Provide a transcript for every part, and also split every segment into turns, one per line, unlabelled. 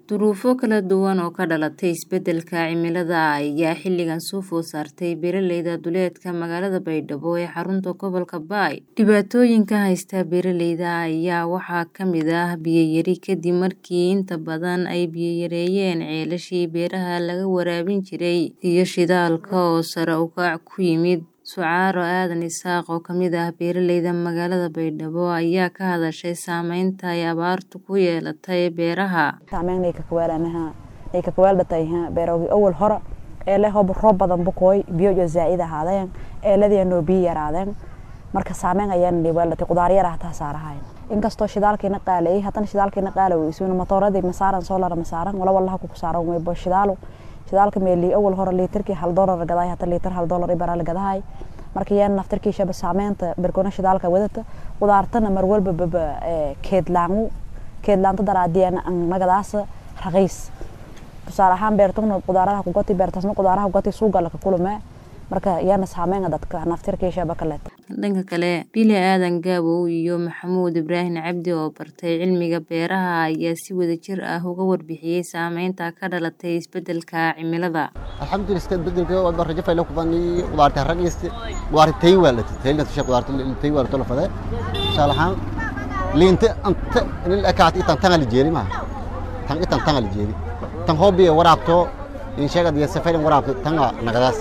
Duruufo kala duwan oo ka dhalatay isbeddelka cimilada ayaa xilligan soo food saartay beeralayda duleedka magaalada Baydhabo ee xarunta gobolka Bay. Dhibaatooyinka haysta beeralayda ayaa waxaa ka mid ah biyo yari kadib markii inta badan ay biyo yareeyeen ceelashii beeraha laga waraabin jiray iyo shidaalka oo sare u kac ku yimid. Sucaaro Aadan Isaaq oo ka mid ah beeralayda magaalada Baydhabo ayaa ka hadashay saameynta ay abaartu ku yeelatay beeraha.
saameyn ay ka kaweelanaha ay ka kaweeldatay beeroogi awal hore ee leh hob roob badan bukooy biyo jo zaa'id ahaadeen eeladii noo biyo yaraadeen marka saameyn ayaan leeyahay qudaar yar ah taa saarahay inkastoo shidaalkiina qaalay haddana shidaalkiina qaalay isuuna matooradii masaaran solar masaaran wala wallaha ku saaran way bo shidaalo shidaalka meeli awal hore liitarkii hal doolar gaday hata liitar hal doolar ibara la gadahay marka yaan naftarkii shaba saameynta berkona shidaalka wadata qudaartana mar walba baba keedlaangu keedlaanta daraadiyana nagadaas raqiis tusaale ahaan beertuna qudaaraha ku goti beertasna qudaaraha goti suuqa la kulme marka yaana saameyn dadka naftarkii shaba kale
dhanka kale Bili Aadan Gaabow iyo Maxamuud Ibraahin Cabdi oo bartay cilmiga beeraha ayaa si wadajir ah uga warbixiyay saameynta ka dhalatay isbeddelka cimilada.
alxamdulillah iska beddelka waa rajo faylo ku bani qudaarta raqiisti qudaarta tay waa la tay la tushay qudaarta tay waa la faday tusaale ahaan liinta anta in la kaat itan tan la jeeri ma tan itan tan la jeeri tan hobby waraabto in sheegad iyo safarin waraabto tan nagadaas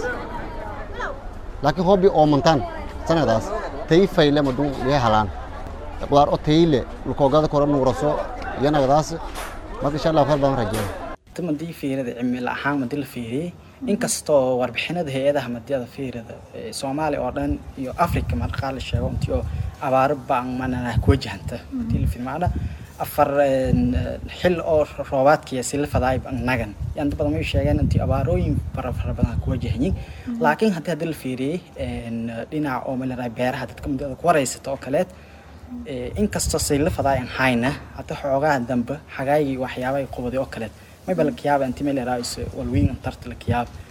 laakiin hobby oo mantan sanadaas tay fayle maduu liya halaan qudaar oo tayle lukoogada kora nuuraso iyo nagadaas marka insha Allah khayr baan rajeeyaa
tamadii fiirada cimilo ahaan madii la fiiriyay inkastoo warbixinada hay-adaha madiyada fiirada Soomaaliya oo dhan iyo Afrika marka la sheego intii oo abaar baan manana ku wajahanta madii la fiirmaada afar xil oo roobaadkii si la faday nagan yaan dad badan way sheegeen intii abaarooyin fara fara badan ku wajahanyiin laakiin haddii hadii la fiiriyay dhinaca oo meelaha beeraha dadka mudada ku wareysato oo kaleed inkastoo si la faday aan hayna hadda xoogaha dambe xagaayii waxyaabo ay qubaday oo kaleed may bal kiyaaba intii meel raayis walweyn tarta la kiyaab